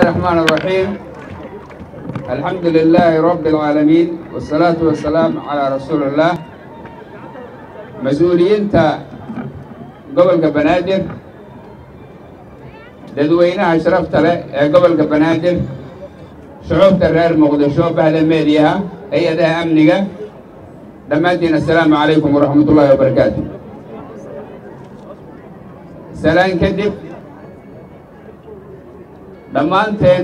الرحمن الرحيم الحمد لله رب العالمين والصلاة والسلام على رسول الله mas-uuliyiinta gobolka banaadir dadweynaha sharafta leh ee gobolka banaadir shucuubta reer muqdisho bahda meediyaha hay-adaha amniga dhammaantiin assalaamu calaykum waraxmat ullaahi wabarakaatu salaan kadib dhammaanteen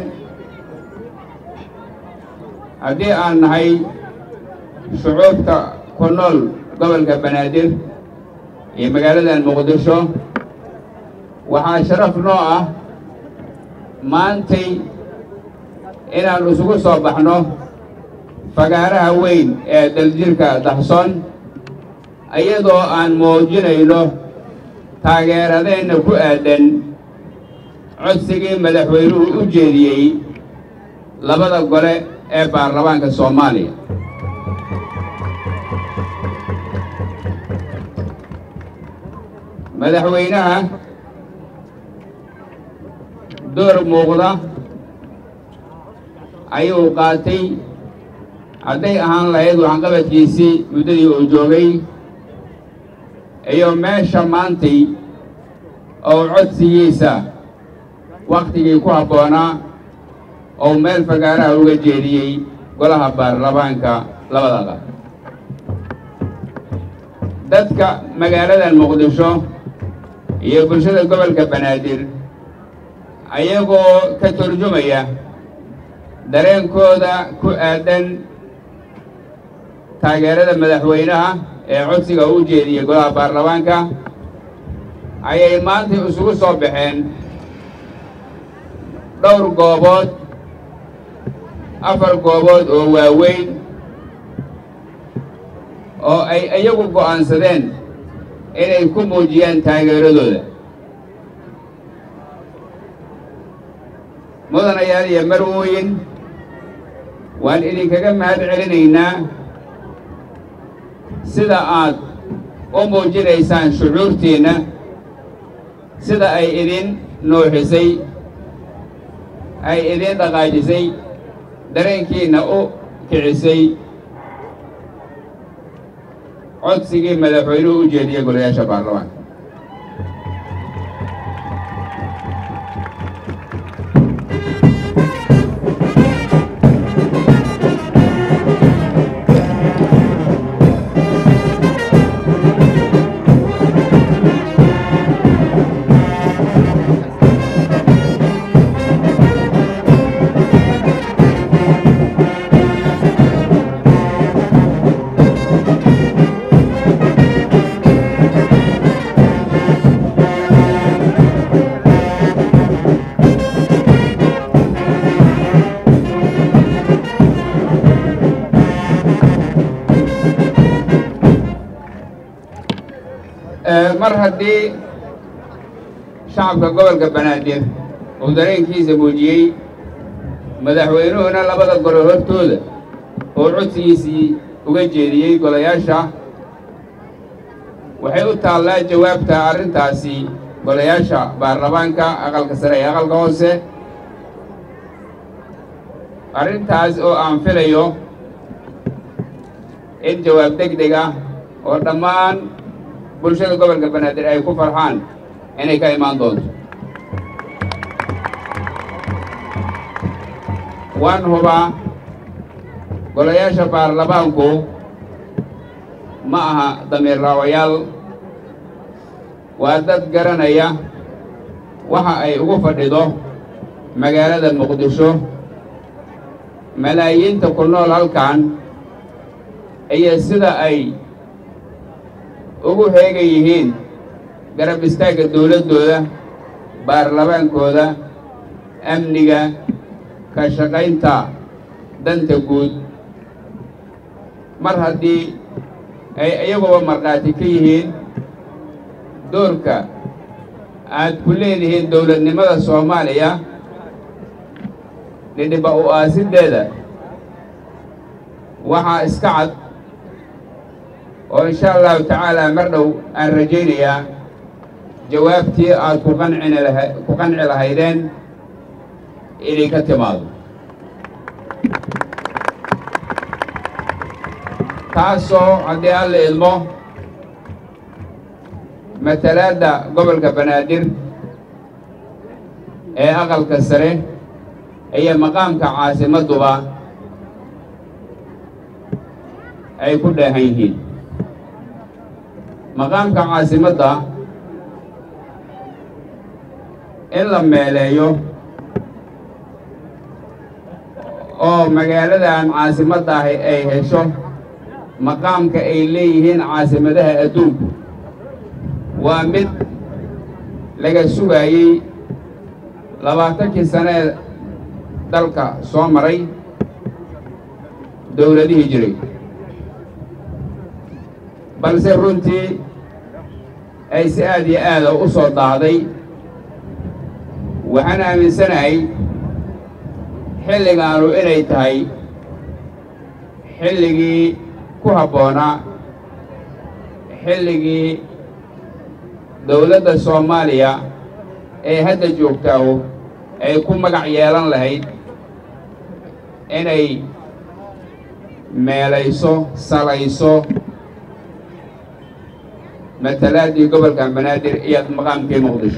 haddii aan nahay shucuubta ku nool gobolka banaadir iyo magaaladan muqdisho waxaa sharaf noo ah maantay inaan isugu soo baxno fagaaraha weyn ee daljirka daxsoon iyadoo aan muujinayno taageeradeenna ku aadan codsigii madaxweynuhu u jeediyey labada gole ee baarlamaanka soomaaliya madaxweynaha door muuqda ayuu qaatay hadday ahaan lahayd waxqabadkiisii muddadii uu joogay iyo meesha maantay oo codsigiisa wakhtigii ku habboonaa oo meel fagaaraha uga jeediyey golaha baarlamaanka labada qab dadka magaaladan muqdisho iyo bulshada gobolka banaadir ayagoo ka turjumaya dareenkooda ku aadan taageerada madaxweynaha ee codsiga u jeediyey golaha baarlamaanka ayay maanta isugu soo baxeen dhowr goobood afar goobood oo waaweyn oo ay iyagu go'aansadeen inay ku muujiyaan taageeradooda mudanayaal iyo marwooyin waan idinkaga mahad celinaynaa sida aad u muujinaysaan shucuurtiinna sida ay idin nuuxisay ay idin dhaqaajisay dareenkiinna u kicisay codsigii madaxweynuhu u jeediyey golayaasha baarlamaanka mar haddii shacabka gobolka banaadir uu dareenkiisa muujiyey madaxweynuhuna labada gole hortooda oo codsigiisii uga jeediyey golayaasha waxay u taallaa jawaabta arrintaasi golayaasha baarlamaanka aqalka sare iyo aqalka hoose arrintaas oo aan filayo in jawaab deg deg ah oo dhammaan bulshada gobolka banaadir ay ku farxaan inay ka imaan doonto waan hubaa golayaasha baarlamaanku ma aha damiir raawayaal waa dad garanaya waxa ay ugu fadhido magaalada muqdisho malaayiinta ku nool halkan iyo sida ay ugu heegan yihiin garab istaagga dawladdooda baarlamaankooda amniga ka shaqaynta danta guud mar haddii ay iyaguba markhaati ka yihiin doorka aad ku leedihiin dawladnimada soomaaliya dhidhiba u aasiddeeda waxaa iska cad oo insha allahu tacaala mar dhow aan rajaynayaa jawaabtii aad ku qancini laha ku qanci lahaydeen idinka timaado taasoo haddii alla idmo matalaadda gobolka banaadir ee aqalka sare iyo maqaamka caasimadduba ay ku dheehan yihiin maqaamka caasimadda in la meeleeyo oo magaaladan caasimadda ahi ay hesho maqaamka ay leeyihiin caasimadaha adduunku waa mid laga sugaayey labaatankii sanee dalka soo maray dowladihii jiray balse runtii ay si aad iyo aada u soo daahday waxaan aaminsanahay xilligaanu inay tahay xilligii ku habboonaa xilligii dowladda soomaaliya ee hadda joogtaahu ay ku magac yeelan lahayd inay meelayso salayso matalaaddii gobolka banaadir iyo maqaamkii muqdisho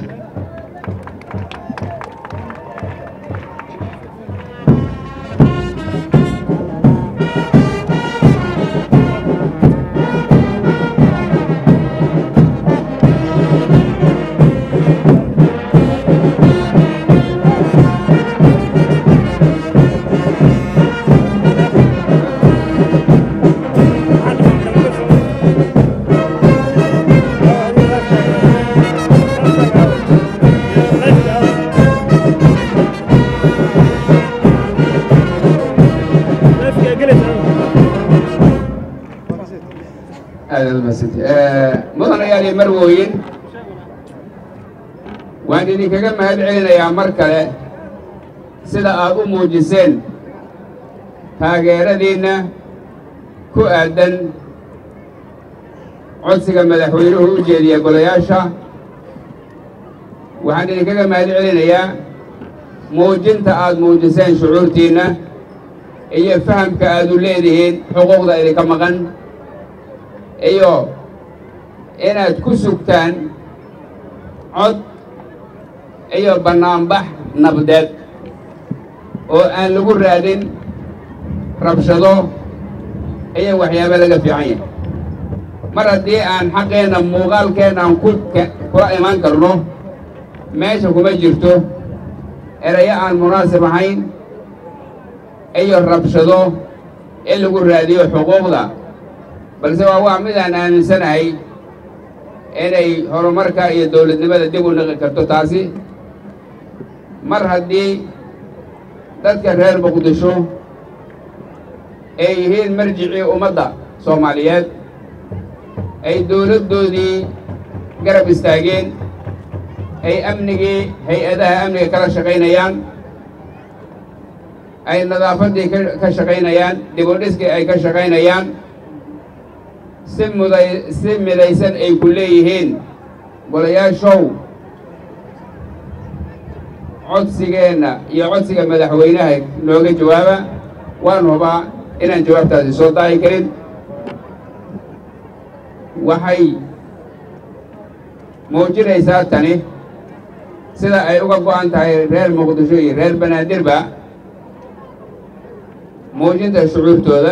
mudanayaal iyo marwooyin waan idinkaga mahad celinayaa mar kale sida aad u muujiseen taageeradiinna ku aaddan codsiga madaxweynuhu u jeediya golayaasha waxaan idinkaga mahad celinayaa muujinta aad muujiseen shucuurtiinna iyo fahamka aad u leedihiin xuquuqda idinka maqan iyo inaad ku sugtaan cod iyo bannaanbax nabdeed oo aan lagu raadin rabshado iyo waxyaabo laga fiican yahay mar haddii aan xaqeenna muuqaalkeenna aan ku kula imaan karno meesha kuma jirto erayo aan munaasib ahayn iyo rabshado in lagu raadiyo xuquuqda balse waa waa mid aan aaminsanahay inay horumarka iyo dowladnimada dib u niqi karto taasi mar haddii dadka reer muqdisho ay yihiin marjicii ummadda soomaaliyeed ay dowladdoodii garab istaageen ay amnigii hay-adaha amniga kala shaqaynayaan ay nadaafaddii ka shaqaynayaan dib u dhiskii ay ka shaqaynayaan si muday si midaysan ay ku leeyihiin golayaashow codsigeenna iyo codsiga madaxweynaha nooga jawaaba waan hubaa inaan jawaabtaasi soo daahi karin waxay muujinaysaa tani sida ay uga go'an tahay reer muqdisho iyo reer banaadirba muujinta shucuurtooda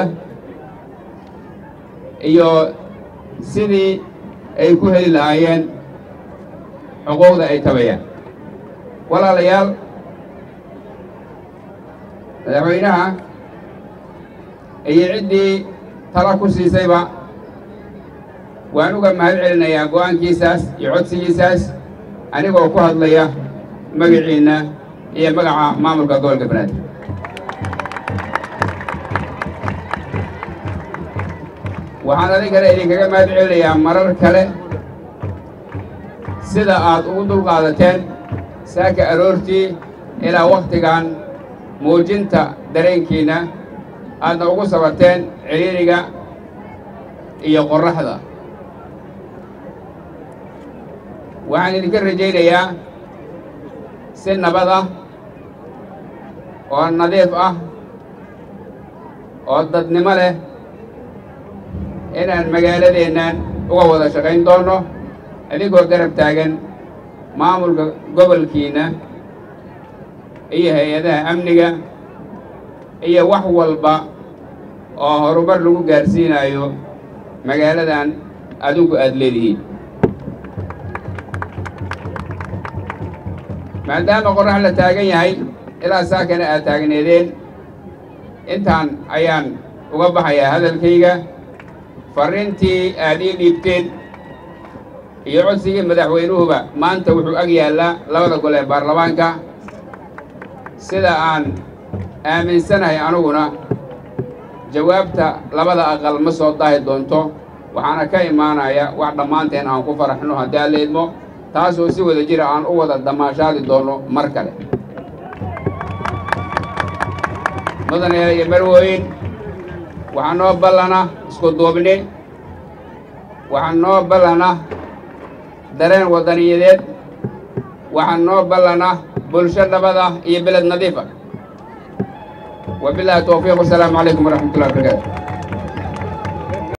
iyo sidii ay ku heli lahaayeen xuquuqda ay tabayaan walaalayaal madaxweynaha iyo ciddii tala ku siisayba waan uga mahad celinayaa go'aankiisaas iyo codsigiisaas anigoo ku hadlaya magaciinna iyo magaca maamulka gobolka banaadir waxaan adinkana idinkaga mahad celinayaa marar kale sida aad ugu dulqaadateen saaka aroortii ilaa wakhtigan muujinta dareenkiinna aadna ugu sabarteen ciriiriga iyo qorraxda waxaan idinka rajaynayaa si nabad ah oo nadiif ah oo dadnimo leh inaan magaaladeennan uga wada shaqayn doonno adigoo garab taagan maamulka gobolkiina iyo hay-adaha amniga iyo wax walba oo horumar lagu gaarsiinayo magaaladan adinku aada leedihiin maadaama qorrax la taagan yahay ilaa saakana aad taagneedeen intaan ayaan uga baxayaa hadalkayga farriintii aad ii dhiibteen iyo codsigii madaxweynuhuba maanta wuxuu ag yaallaa labada gol ee baarlamaanka sida aan aaminsanahay aniguna jawaabta labada aqal ma soo daahi doonto waxaana ka imaanaya wax dhammaanteen aan ku faraxno haddii aan la idmo taasoo si wada jira aan u wada damaashaadi doonno mar kale mudanayaal iyo marwooyin waxaa noo ballana isku duubni waxaa noo ballana dareen waddaniyadeed waxaa noo ballana bulsho nabada iyo beled nadiifa wabillahi towfiiq wasalaamu calaykum waraxmat ullahi wabarakaatu